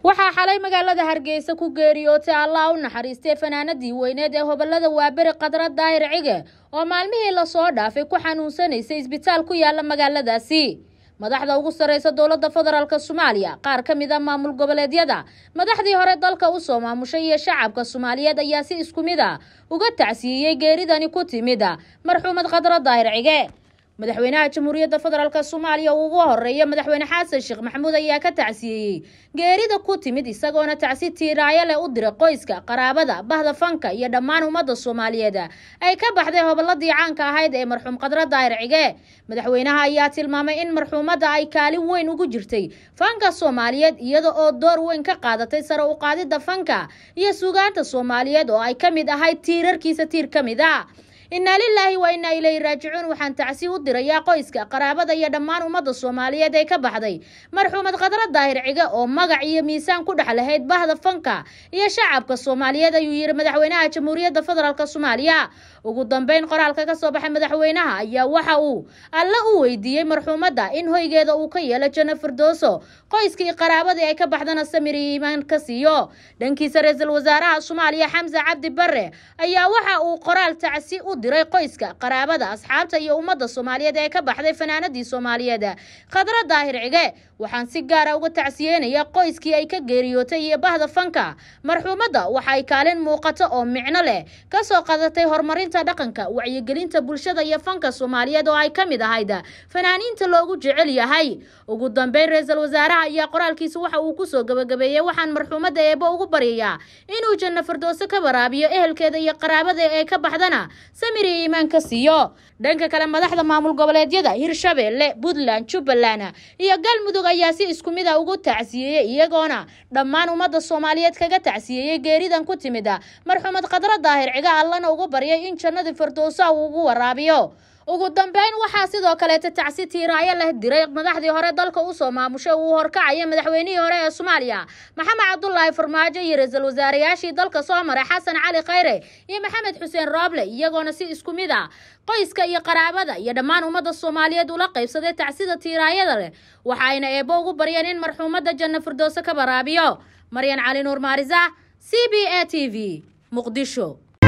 waxaa xalay magaalada hargeysa ku geeriyootay allah u naxariistay fanaanadii weyneed ee hobolada waaberi khadra daahir cige oo maalmihii lasoo dhaafay ku xanuunsanaysay isbitaal ku yaala magaaladaasi madaxda ugu sarreysa dowladda federaalk soomaaliya qaar ka mid a maamul goboleedyada madaxdii hore dalka usoo maamushay iyo shacabka soomaaliyeed ayaa si isku mid a uga tacsiiyey geeridani ku timid marxuumad khadra daahir cige madaxweynaha jamhuuriyadda federaalk soomaaliya uu ugu horeeya madaxweyne xasan sheekh maxamuud ayaa ka tacsiyeeyey geerida ku timid isagoona tacsi tiiraayo leh u diray qoyska qaraabada bahda fanka iyo dhammaan ummadda soomaaliyeed ay ka baxday hobolladii caanka ahayd ee marxuum khadra daahir cige madaxweynaha ayaa tilmaamay in marxuumadda ay kaalin weyn ugu jirtay fanka soomaaliyeed iyada oo door weyn ka qaadatay sare u qaadidda fanka iyo suugaanta soomaaliyeed oo ay ka mid ahayd tiirarkiisa tiir ka mid a innaa lilaahi wa innaa ilayhi raajicuun waxaan tacsi u dirayaa qoyska qaraabada iyo dhammaan ummadda soomaaliyeed ee ka baxday marxuumad khadra daahir cige oo magac iyo miisaan ku dhex lahayd bahda fanka iyo shacabka soomaaliyeed ayuu yidhi madaxweynaha jamhuuriyadda federaalk soomaaliya ugu dambeyn qoraalka ka soo baxay madaxweynaha ayaa waxa uu alle u weydiiyey marxuumadda in hoygeeda uu ka yeelo janno firdooso qoyskii qaraabadii ay ka baxdana samir iyo iimaan ka siiyo dhankiisa ra-iisul wasaaraha soomaaliya xamse cabdi bare ayaa waxa uu qoraal tacsi u diray qoyska qaraabada asxaabta iyo ummadda soomaaliyeed ee ka baxday fanaanadii soomaaliyeed khadra daahir cige waxaan si gaara uga tacsiyeynaya qoyskii ay ka geeriyootay iyo bahda fanka marxuumadda waxay kaalin muuqato oo micno leh kasoo qadatay horumarinta dhaqanka wacyigelinta bulshada iyo fanka soomaaliyeed oo ay ka mid ahayd fanaaniinta loogu jecel yahay ugu dambeyn ra-iisul wasaaraha ayaa qoraalkiisa waxa uu kusoo gabagabeeyey waxaan marxuumadda eebo ugu baryayaa inuu janno firdooso ka waraabiyo ehelkeeda iyo qaraabada ee ka baxdana samir iyo iimaan ka siiyo dhanka kale madaxda maamul goboleedyada hirshabeelle puntland jubbaland iyo galmudug ayaa si isku mid a ugu tacsiyeeyey iyagoona dhammaan ummadda soomaaliyeed kaga tacsiyeeyey geeridan ku timid marxuumad khadra daahir ciga allana ugu baryay in jannadii firdowsa uu ugu waraabiyo ugu dambeyn waxaa sidoo kaleeta tacsi tiiraayo leh diray madaxdii hore dalka usoo maamushay uu horkacaya madaxweynihii hore ee soomaaliya maxamed cabdulaahi farmaajo iyo ra-iisul wasaarayaashii dalka soo maray xasan cali khayre iyo maxamed xuseen rooble iyagoona si isku mid a qoyska iyo qaraabada iyo dhammaan ummadda soomaaliyeed ula qaybsaday tacsida tiiraayada leh waxaayna eebbo ugu baryeen in marxuumadda janno firdowso ka baraabiyo maryan cali nuur maarisa c b a t v muqdisho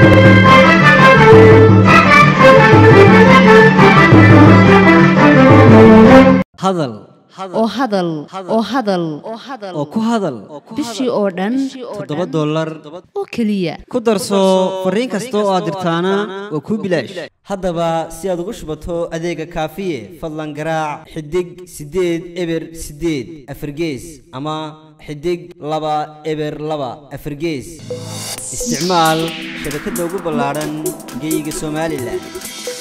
hadal oo hadal oo hadal oo ku hadal bishii oo dhan toddoba dollar oo keliya ku darso fariin kasta oo aad dirtaana waa kuu bilaash haddaba si aad ugu shubato adeega kaafiye fadlan garaac xidig siddeed eber siddeed afargees ama xidig laba eber laba afargees isticmaal shabakadda ugu ballaadhan geeyiga somalilan